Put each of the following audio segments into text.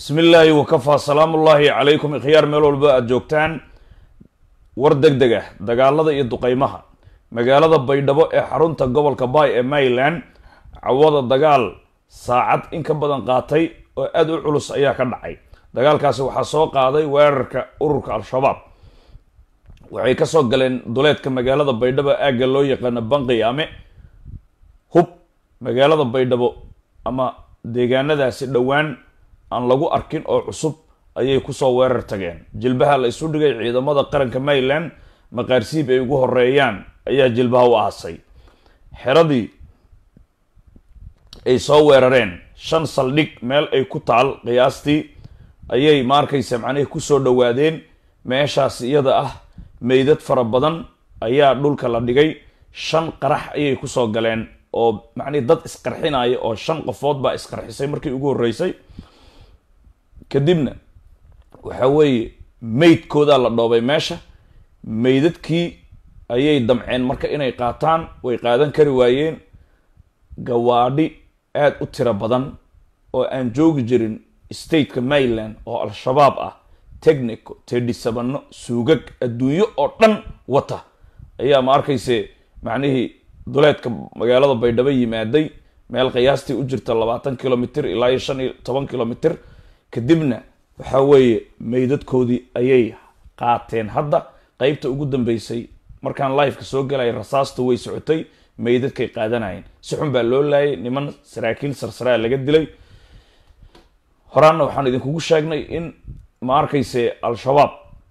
bismi illaahi wakafaa salaamu ullaahi calaykum ikhyaar meel walba aada joogtaan war deg deg ah dagaalada iyo duqeymaha magaalada baydhabo ee xarunta gobolka bay ee maryland cawada dagaal saacad in ka badan qaatay oo aada u culus ayaa ka dhacay dagaalkaasi waxaa soo qaaday weerarka ururka al-shabaab waxay kasoo galeen duleedka magaalada baydhabo aagga loo yaqaano banqiyaame hub magaalada baydhabo ama deegaanadaasi dhowaan aan lagu arkin oo cusub ayay kusoo weerar tageen jilbaha la isu dhigay ciidamada qaranka maryland maqaarsiib ay ugu horeeyaan ayaa jilbaha u aasay xeradii ay soo weerareen shan saldhig meel ay ku taal qiyaastii ayay maarkaysa macnihii kusoo dhawaadeen meeshaas iyada ah meydad fara badan ayaa dhulka la dhigay shan qarax ayay kusoo galeen oo macnihi dad isqarxinaya oo shan qofood baa isqarxisay markii ugu horreysay kadibna waxa weeye meydkoodaa la dhoobay meesha meydadkii ayay damceen marka inay qaataan way qaadan kari waayeen gawaadhi aada u tiro badan oo aan joogi jirin stateka maryland oo al-shabaab ah technico tedhisabano suugag adduunyo oo dhan wata ayaa ma arkayse macnihii duleedka magaalada baydhabo yimaaday meel qiyaastii u jirta labaatan kilomitr ilaa iyo shan iyo toban kilomitr kadibna waxa weeye meydadkoodii ayay qaateen hadda qeybta ugu dambeysay markaan liveka soo galaya rasaasta way socotay meydadkay qaadanayeen si xun baa loo laayay niman saraakiil sarsaraa laga dilay horaanna waxaan idinkugu sheegnay in ma arkayse al-shabaab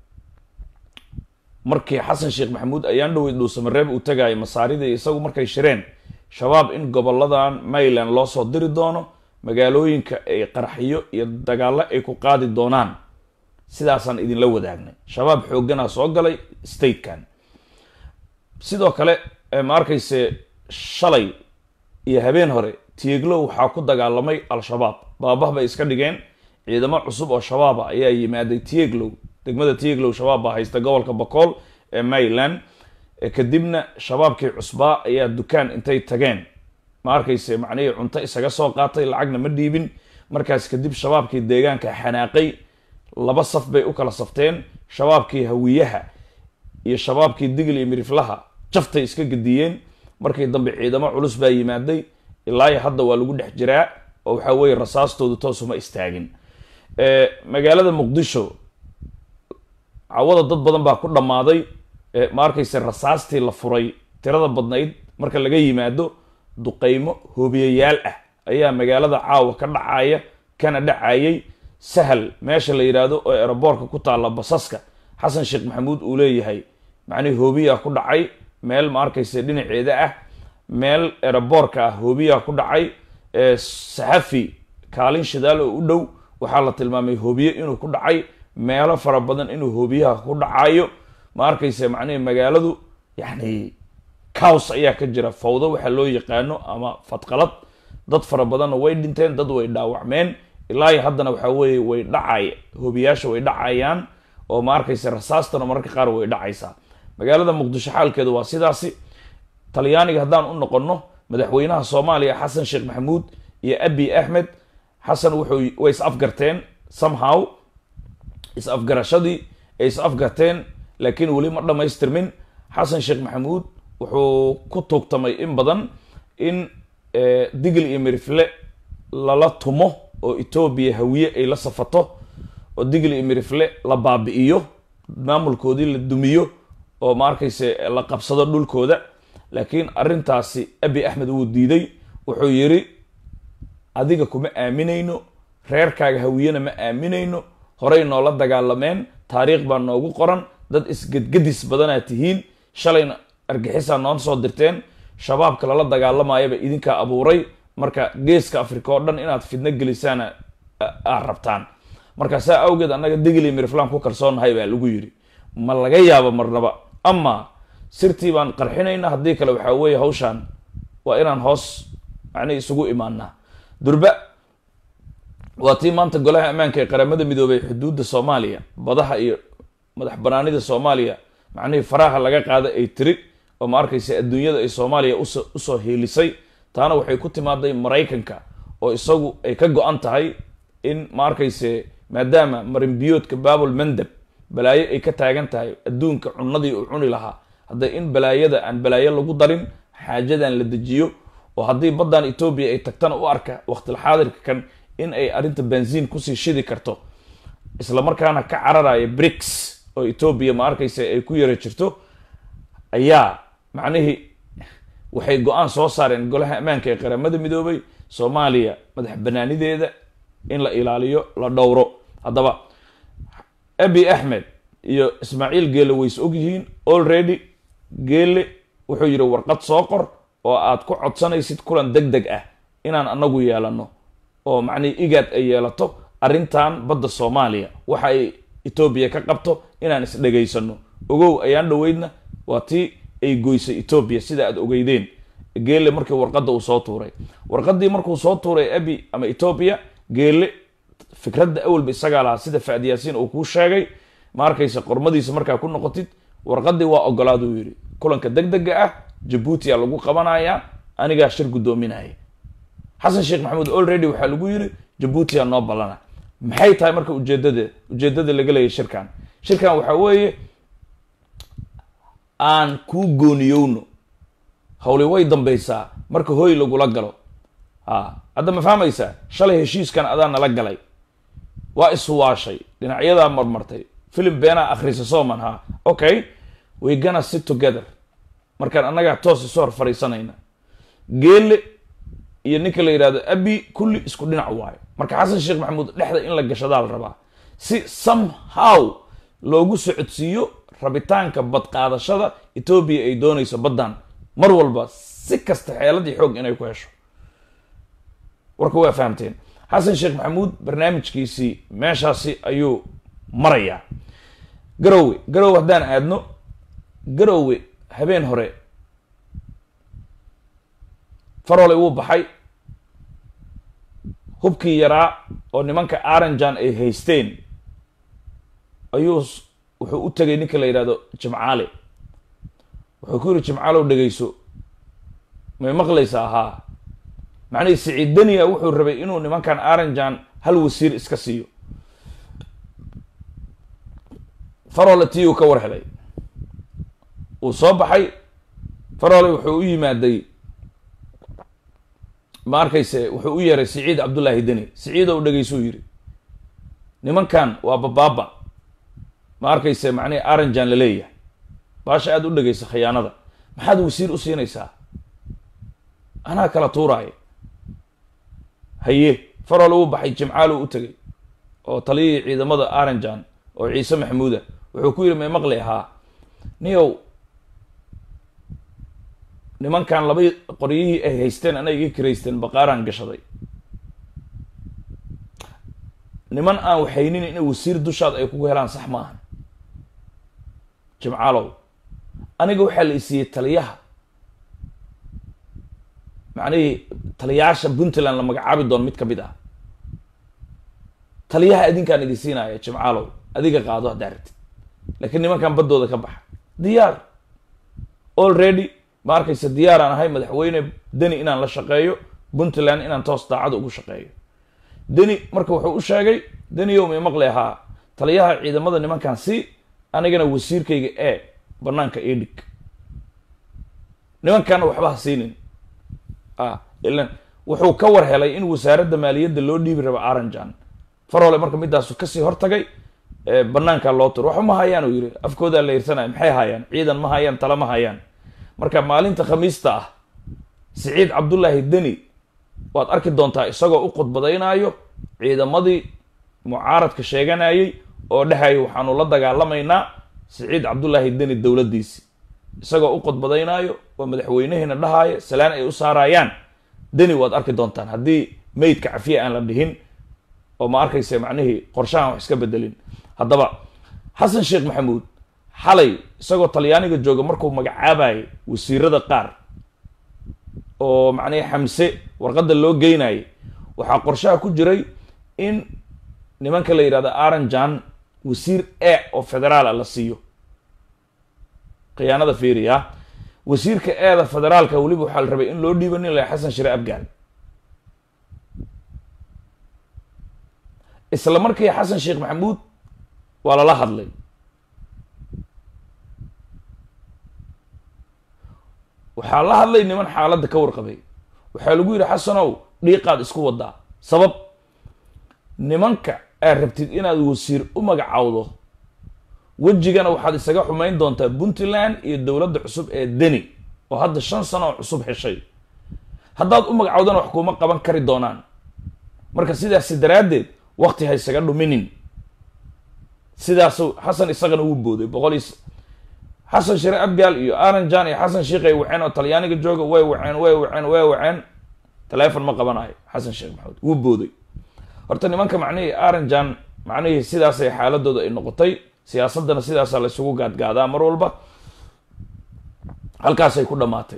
markii xasan sheekh maxamuud ayaan dhowey dhuusamareeb uu tagayo masaaridii isagu markay shireen shabaab in goboladan maryland loo soo diri doono magaalooyinka ay qarxiyo iyo dagaallo ay ku qaadi doonaan sidaasaan idinla wadaagnay shabaab xoogganaa soo galay statekan sidoo kale ma arkayse shalay iyo habeen hore tieglow waxaa ku dagaalamay al-shabaab baabah bay iska dhigeen ciidamo cusub oo shabaaba ayaa yimaaday tieglow degmada tieglow shabaab baa haysta gobolka bacool ee maryland kadibna shabaabkii cusbaa ayaa dukaan intay tageen ma arkayse macnihii cunto isaga soo qaatay lacagna ma dhiibin markaas kadib shabaabkii deegaanka xanaaqay laba saf bay u kala safteen shabaabkii hawiyaha iyo shabaabkii digil iyo miriflaha jaftay iska gediyeen markii dambe ciidamo culus baa yimaaday ilaayo hadda waa lagu dhex jiraa oo waxaa weeye rasaastoodu toosuma istaagin magaalada muqdisho cawada dad badan baa ku dhammaaday ma arkayse rasaastii la furay tirada badnayd marka laga yimaado duqeymo hoobiyayaal ah ayaa magaalada caawa ka dhacaya kana dhacayay sahal meesha la yidhaahdo oo eroboorka ku taalla basaska xasan sheekh maxamuud uu leeyahay macnihi hoobiyaa ku dhacay meel ma arkayse dhinaceeda ah meel eroboorka ah hoobiyaa ku dhacay saxafi kaalin shidaal oo u dhow waxaa la tilmaamay hoobiye inuu ku dhacay meelo fara badan inuu hoobiyaha ku dhacayo ma arkayse macnihi magaaladu yacni cows ayaa ka jira fawdo waxaa loo yaqaano ama fadqalad dad fara badanna way dhinteen dad way dhaawacmeen ilaa haddana waxaa weeye way dhacay hoobiyaasha way dhacayaan oo ma arkayse rasaastana mararka qaar way dhacaysaa magaalada muqdisho xaalkeedu waa sidaasi talyaaniga haddaan u noqonno madaxweynaha soomaaliya xasan sheekh maxamuud iyo abi axmed xasan wuxuu way is afgarteen somehow is afgarashadii ay is afgarteen laakiin weli ma dhammaystirmin xasan sheekh maxamuud wuxuu ku tuugtamay in badan in digil iyo mirifle lala tumo oo etoobiya hawiye ay la safato oo digil iyo mirifle la baabi'iyo maamulkoodii la dumiyo oo ma arkayse la qabsado dhulkooda laakiin arrintaasi abi axmed wuu diiday wuxuu yidhi adiga kuma aaminayno reerkaaga hawiyena ma aaminayno horey noola dagaalameen taariikh baa noogu qoran dad isgedgedis badanaa tihiin shalayna argixisaa noon soo dirteen shabaabka lala dagaalamayaba idinkaa abuuray marka geeska africa oo dhan inaad fidno gelisaana aad rabtaan marka saa awgeed annaga digili miriflan ku kalsoonahay baa lagu yidhi ma laga yaabo marnaba ama sirtii baan qarxinayna haddii kale waxaa weeye hawshaan waa inaan hoos macnihi isugu imaanaa durba waa tii maanta golaha ammaanka ee qaramada midoobay xuduudda soomaaliya badaha iyo madax banaanida soomaaliya macnihii faraha laga qaada ay tiri oo ma arkaysa adduunyada ay soomaaliya uso usoo hiilisay taana waxay ku timaaday maraykanka oo isagu ay ka go-an tahay in ma arkayse maadaama marinbiyoodka babul mandab balaayo ay ka taagan tahay adduunka cunadii uu cuni lahaa hadda in balaayada aan balaayo lagu darin xaajadan la dejiyo oo haddii baddan etoobiya ay tagtana u arka waqtilxaadirka kan in ay arrinta benziin kusii shidi karto isla markaana ka cararaya brics oo etoobiya ma arkaysa ay ku yara jirto ayaa macnihii waxay go-aan soo saareen golaha ammaanka ee qaramada midoobay soomaaliya madax banaanideeda in la ilaaliyo la dhowro haddaba abi axmed iyo ismaaciil geele ways ogyihiin already geele wuxuu yidhi warqad soo qor oo aad ku codsanaysid kulan deg deg ah inaan anagu yeelano oo macnihi igaad ay yeelato arrintan badda soomaaliya waxa ay etoobiya ka qabto inaan isdhegaysano ogow ayaan dhoweydna waa tii ay goysay etoobiya sida aad ogeydeen geele markii warqadda uu soo tuuray warqaddii markuu soo tuuray abi ama etoobiya geele fikradda awalba isagaa lahaa sida faad yaasiin uu kuu sheegay ma arkaysa qormadiisa markaa ku noqotid warqaddii waa ogolaaduu yidhi kulanka deg dega ah jabuutiya lagu qabanayaa anigaa shir guddoominaya xasan sheekh maxamuud already waxaa lagu yidhi jabuutiya noo ballana maxay tahay marka ujeedada ujeedada laga leeyahy shirkan shirkan waxaa weeye aan kuu gooniyowno hawli way dambaysaa marka hooy lagula galo a hadda ma fahmaysaa shalay heshiiskan adaa nala galay waa iswaashay dhinacyadaa marmartay filim beenaa akhrisa sooman ha okay we gonna sit together markaan annagaa toos isu hor fadhiisanayna geele iyo ninka la yidhahdo abi kulli isku dhinac waayo marka xasan sheekh maxamuud dhexda in la gashadaa la rabaa si somehow loogu socodsiiyo rabitaanka badqaadashada etoobiya ay doonayso baddan mar walba si kasta xeeladii xoog inay ku hesho warka waa fahamteen xasan sheekh maxamuud barnaamijkiisii meeshaasi ayuu marayaa garowe garowe haddaan aadno garowe habeen hore farole wuu baxay hubkii yaraa oo nimanka aranjan ay haysteen ayuu wuxuu u tegay ninka la yidhahdo jimcaale wuxuu ku yidhi jimcaalow dhegayso may maqlaysaa haa macnihii siciid daniya wuxuu rabay inuu nimankan aranjan hal wasiir iska siiyo farole tii uu ka war helay uu soo baxay farole wuxuu u yimaaday ma arkayse wuxuu u yeeray siciid cabdullaahi deni siciid ou dhegaysuu yidhi nimankan waa babaaba ma arkayse macnihi aranjan la leeyahay baasha aada u dhegaysa khiyaanada maxaad wasiir u siinaysaa anaa kala tuuraaya haye farole uu baxay jimcaalo u tegay oo taliyihii ciidamada aranjan oo ciise maxamuuda wuxuu ku yidhi may maqli ahaa niyow nimankan laba qoryihii ay haysteen ana iga kiraysteen baqaaraan gashaday niman aan waxaynin inay wasiir dushaad ay kugu helaan sax ma ahan jimcaalow aniga waxaa la isiiyey taliyaha macnihii taliyaasha puntland la magacaabi doono mid ka mid ah taliyaha adinkaan idin siinaya jimcaalow adiga qaado haddaa rabtid laakiin nimankan baddooda ka baxa diyaar already ma arkaysa diyaaraan ahay madaxweyne deni inaan la shaqeeyo puntland inaan toos daacada ugu shaqeeyo deni marka wuxuu u sheegay deniyow may maqli ahaa taliyaha ciidamada nimankan si anigana wasiirkayga ee banaanka ii dhig nimankanna waxba ha siinin a ilan wuxuu ka war helay in wasaaradda maaliyadda loo dhiibi rabo aranjan farole marka midaasu kasii hortagay banaanka loo turo waxba ma hayaan uu yidhi afkoodaa la yirsanaya maxay hayaan ciidan ma hayaan tala ma hayaan marka maalinta khamiista ah siciid cabdullaahi deni waad arki doontaa isagoo u khudbadaynaayo ciidamadii mucaaradka sheeganayay oo dhehaya waxaanu la dagaalamaynaa siciid cabdullaahi deni dowladdiisi isagoo u khudbadaynaayo oo madaxweynehiina dhahaayo salaan ay u saarayaan deni waad arki doontaan haddii meydka cafiya aan la dhihin oo ma arkaysa macnihii qorshahan wax iska bedelin haddaba xasan sheekh maxamuud xalay isagoo talyaaniga jooga markuu magacaabayay wasiirada qaar oo macnihi xamse warqadda loo geynayay waxaa qorshaha ku jiray in nimanka la yidhahdo aranjan wasiir e oo federaala la siiyo khiyaanada fiiriya wasiirka eeda federaalka weliba waxaa la rabay in loo dhiiba nin la xasan shire abgaal isla markii xasan sheekh maxamuud waa lala hadlay waxaa la hadlay niman xaaladda ka warqabay waxaa lagu yidhi xasanow dhiiqaad isku wadaa sabab nimanka aad rabtid inaad wasiir u magacawdo wejigana waxaad isaga xumayn doontaa puntland iyo dowladda cusub ee deni oo hadda shan sano oo cusub heshay haddaad u magacawdana wax kuuma qaban kari doonaan marka sidaasi daraaddeed wakti ha isaga dhuminin sidaasu xasan isagana wuu booday boqol iyo xasan shire abgaal iyo aranjan iyo xasan sheikh ay waceen oo talyaaniga jooga way waceen way waceen way waceen telefon ma qabanayo xasan sheekh maxamed wuu booday horta nimanka macnihii aranjan macnihii sidaasay xaaladooda ay noqotay siyaasadana sidaasaa la isugu gaadgaadaa mar walba halkaasay ku dhamaatay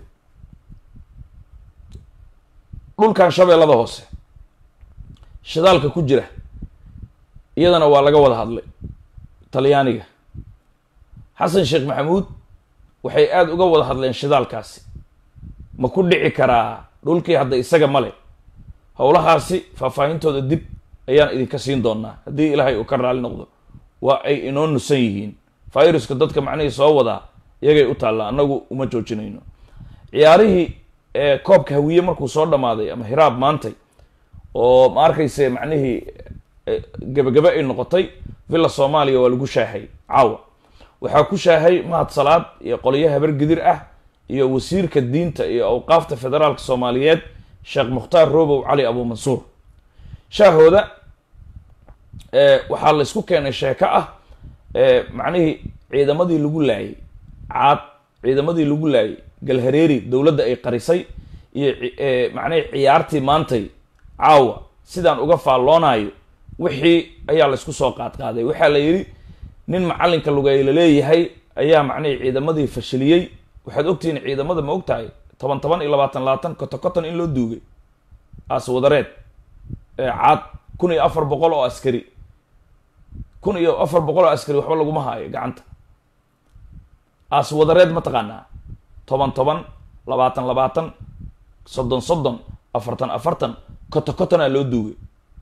dhulkan shabeellada hoose shidaalka ku jira iyadana waa laga wada hadlay talyaaniga xasan sheekh maxamuud waxay aada uga wada hadleen shidaalkaasi ma ku dhici karaa dhulkii hadda isaga male howlahaasi faahfaahintooda dib ayaan idinka siin doonaa haddii ilaahay uu ka raali noqdo waa ay inoo nusan yihiin viruska dadka macnihii soo wadaa iyagay u taallaa annagu uma joojinayno ciyaarihii ee koobka hawiye markuu soo dhamaaday ama hiraab maantay oo ma arkayse macnihii gebagabe ay noqotay villa soomaaliya waa lagu shaahay caawa waxaa ku shaahay mahad salaad iyo qolyo habar gidir ah iyo wasiirka diinta iyo awqaafta federaalka soomaaliyeed sheekh mukhtaar robow cali abuumansuur shaahooda waxaa la isku keenay sheeko ah macnihii ciidamadii lagu laayay caad ciidamadii lagu laayay galhareeri dowladda ay qarisay iyo macnihii ciyaartii maantay caawa sidaan uga faalloonayo wixii ayaa la isku soo qaadqaaday waxaa la yidhi nin macalinka lugay la leeyahay ayaa macnihii ciidamadii fashiliyey waxaad ogtihiin ciidamada ma og tahay toban toban iyo labaatan labaatan koton koton in loo duugay aaswadareed caad kun iyo afar boqol oo askari kun iyo afar boqol oo askari waxba laguma haayo gacanta aaswadareed ma taqaanaa toban toban labaatan labaatan soddon soddon afartan afartan koto kotonaa loo duugay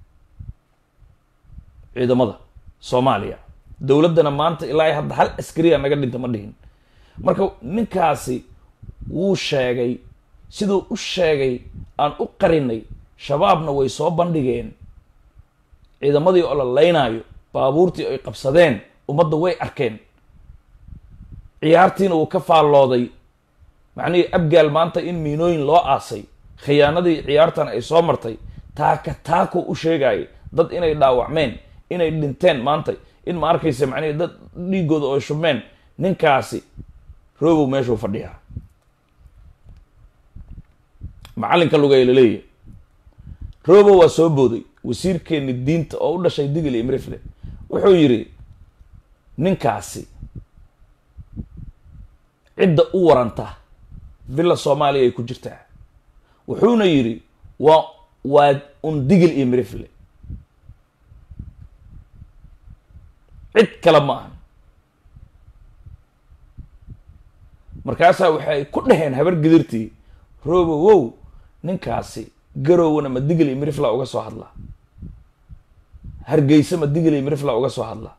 ciidamada soomaaliya dowladdana maanta ilaa hadda hal askariya naga dhinta ma dhihin marka ninkaasi wuu sheegay siduu u sheegay aan u qarinay shabaabna way soo bandhigeen ciidamadii oo la laynaayo baabuurtii ay qabsadeen ummadda way arkeen ciyaartiina wuu ka faallooday macnihii abgaal maanta in miinooyin loo aasay khiyaanadii ciyaartan ay soo martay taaka taako u sheegaya dad inay dhaawacmeen inay dhinteen maanta in ma arkaysa macnihii dad dhiigooda oo shubmeen ninkaasi robow meeshuu fadhiyaa macalinka lugay la leeyahay robow waa soo booday wasiirkeeni diinta oo u dhashay digil iyo mirifle wuxuu yidhi ninkaasi cidda u waranta villa soomaaliya ay ku jirtaa wuxuuna yidhi waa waa un digil iyo mirifle cid kale ma ahan markaasaa waxay ku dhaheen habar gidirtii robowow ninkaasi garowna ma digil iyo mirifla uga soo hadlaa hargeysa ma digil iyo mirifla uga soo hadlaa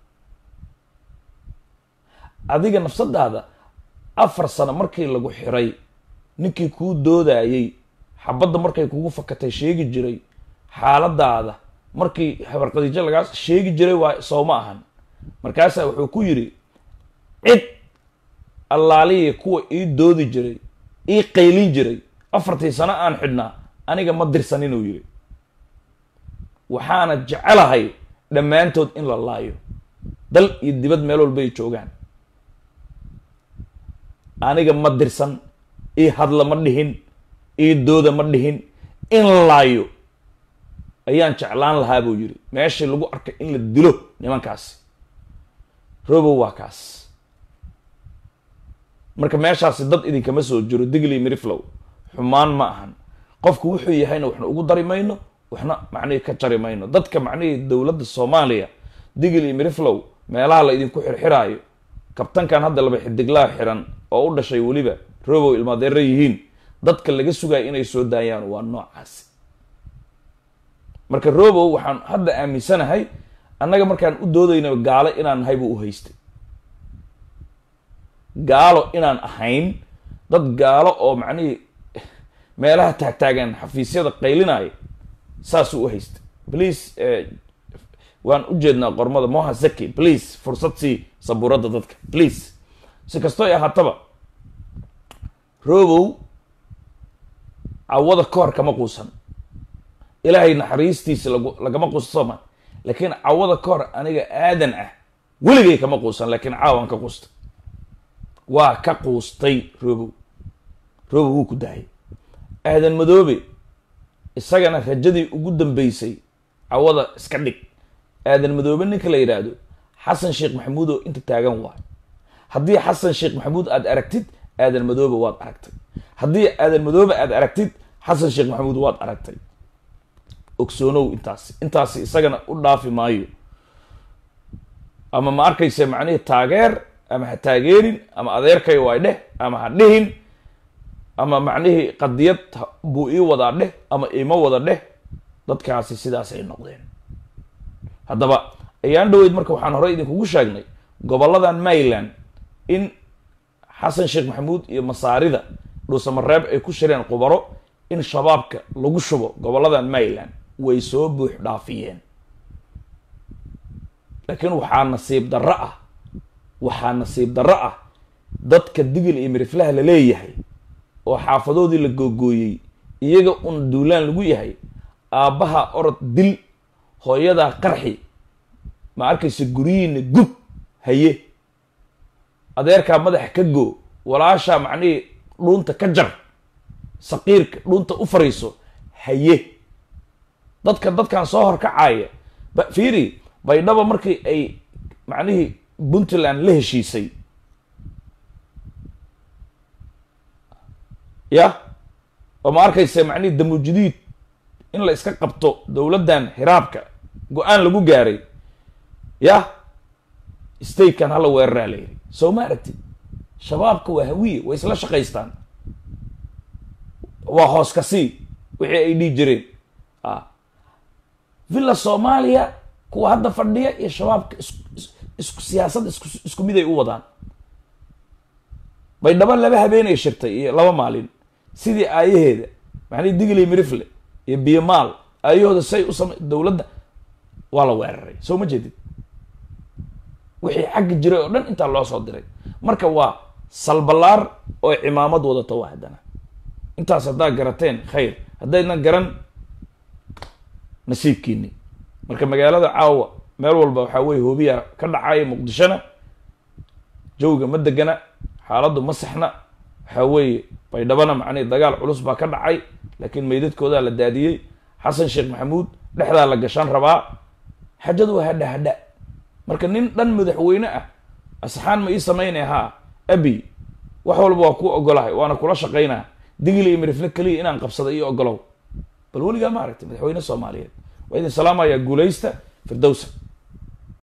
adiga nafsadaada afar sano markii lagu xiray ninkii kuu doodayey xabadda markay kugu fakatay sheegi jiray xaaladaada markii habarqadiijo lagaa sheegi jiray waa soo ma ahan markaasaa wuxuu ku yidhi cid allaaliya kuwa ii doodi jiray ii qaylin jiray afartii sano aan xidhnaa aniga ma dirsan inuu yidhi waxaana jecelahay dhammaantood in la laayo dal iyo dibad meel walba ay joogaan aniga ma dirsan ii hadla ma dhihin ii dooda ma dhihin in la laayo ayaan jeclaan lahaa buu yidhi meeshii lagu arkay in la dilo nimankaasi robow waa kaas marka meeshaasi dad idinkama soo jiro digli miriflow xumaan ma ahan qofku wuxuu yahayna waxna ugu dari mayno waxna macnihii ka jari mayno dadka macnihii dowladda soomaaliya digli miriflow meelaha la idinku xirxiraayo kabtankan hadda laba xidiglaa xiran oo u dhashay weliba robow ilmaadeera yihiin dadka laga sugayo inay soo daayaan waa noocaasi marka robow waxaan hadda aaminsanahay annaga markaan u doodayno gaalo inaan nahay buu u haystay gaalo inaan ahayn dad gaalo oo macnihii meelaha taagtaagan xafiisyada qaylinaya saasuu u haystay please waan u jeednaa qormada moha zaki please fursad sii sabuuradda dadka please si kastoo ay ahaataba robow cawada ka hor kama quusan ilaahay naxariistiisa lag lagama quussama laakiin cawada ka hor aniga aadan ah weligay kama quusan laakiin caawan ka quustay waa ka quustay robow robow wuu ku daayay aadan madoobe isagana rajadii ugu dambeysay cawada iska dhig aadan madoobe ninka la yidhaahdo xasan sheekh maxamuud oo inta taagan waay haddii xasan sheekh maxamuud aad aragtid aadan madoobe waad aragtay haddii aadan madoobe aad aragtid xasan sheekh maxamuud waad aragtay ogsoonow intaasi intaasi isagana u dhaafi maayo ama ma arkaysa macnihii taageer ama ha taageerin ama adeerkay waay dheh ama ha dhihin ama macnihii qadiyad buu ii wadaa dheh ama iima wada dheh dadkaasi sidaasay noqdeen haddaba ayaan dhaweyd marka waxaan horey idinkugu sheegnay gobolladan mayland in xasan sheekh maxamuud iyo masaarida dhuusamareeb ay ku shireen qubaro in shabaabka lagu shubo gobolladan mayland way soo buux dhaafiyeen laakiin waxaa nasiib darro ah waxaa nasiib darro ah dadka digil iyo miriflaha la leeyahay oo xaafadoodii la googooyey iyaga un duulaan lagu yahay aabbaha orod dil hooyadaa qarxi ma arkaysa guryihiina gub haye adeerkaa madaxa ka goo walaashaa macnihii dhuunta ka jar saqiirka dhuunta u fariiso haye dadka dadkan soo horkacaaya ba fiiri baydhaba markii ay macnihii puntland la heshiisay ya oo ma arkaysa macnihii damujidiid in la iska qabto dowladdan hiraabka go-aan lagu gaaray ya statekan hala weeraraa la yidhi soo ma aragtid shabaabka waa hawiye way isla shaqaystaan waa hoos ka sii wixii ay dhihi jireen a villa soomaaliya kuwa hadda fadhiya iyo shabaabka is isku siyaasad isku isku mid ay u wadaan baydhabo laba habeenay shirtay iyo laba maalin sidii aayaheeda maxnii digli mirifle iyo biyomaal aayahooda say u sama dowladda waa la weeraray soo ma jeedid wixii xagga jiray oo dhan intaa loo soo diray marka waa salbalaar oo cimaamad wadato waa haddana intaas haddaa garateen khayr haddaynan garan nasiibkiini marka magaalada caawa meel walba waxaa weye hoobiya ka dhacaya muqdishona jawga ma degana xaaladdu ma saxna waxaa weeye baydhabana macnihi dagaal culus baa ka dhacay laakiin meydadkoodaa la daadiyey xasan sheekh maxamuud dhexdaa la gashaan rabaa xajadu waa hadha hadha marka nin dhan madaxweyne ah asxaan ma ii samaynaya haa abi wax walba waa ku ogolahay waana kula shaqaynaa digli iyo mirifle keliya inaan qabsada iyo ogolow bal weligaa ma aragtay madaxweyne soomaaliyeed waa idin salaamayaa guulaysta firdowsa